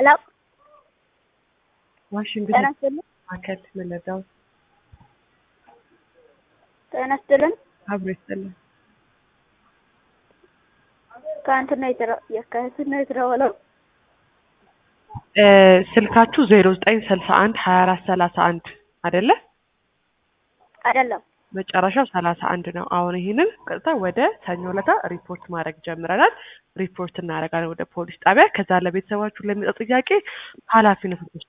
ሄሎ ዋሽንግተን ጤና ይስጥልን ማዕከል መለዳው ጤና ይስጥልን አብሮ ይስጥልን። ከእንትን ነው የተረ- ከእንትን ነው የተደወለው እ ስልካችሁ ዜሮ ዘጠኝ ስልሳ አንድ ሀያ አራት ሰላሳ አንድ አይደለ? አይደለም መጨረሻው ሰላሳ አንድ ነው። አሁን ይህንን ቀጥታ ወደ ሰኞ ዕለታ ሪፖርት ማድረግ ጀምረናል። ሪፖርት እናደርጋለን ወደ ፖሊስ ጣቢያ። ከዛ ለቤተሰባችሁ ለሚጠው ጥያቄ ኃላፊነት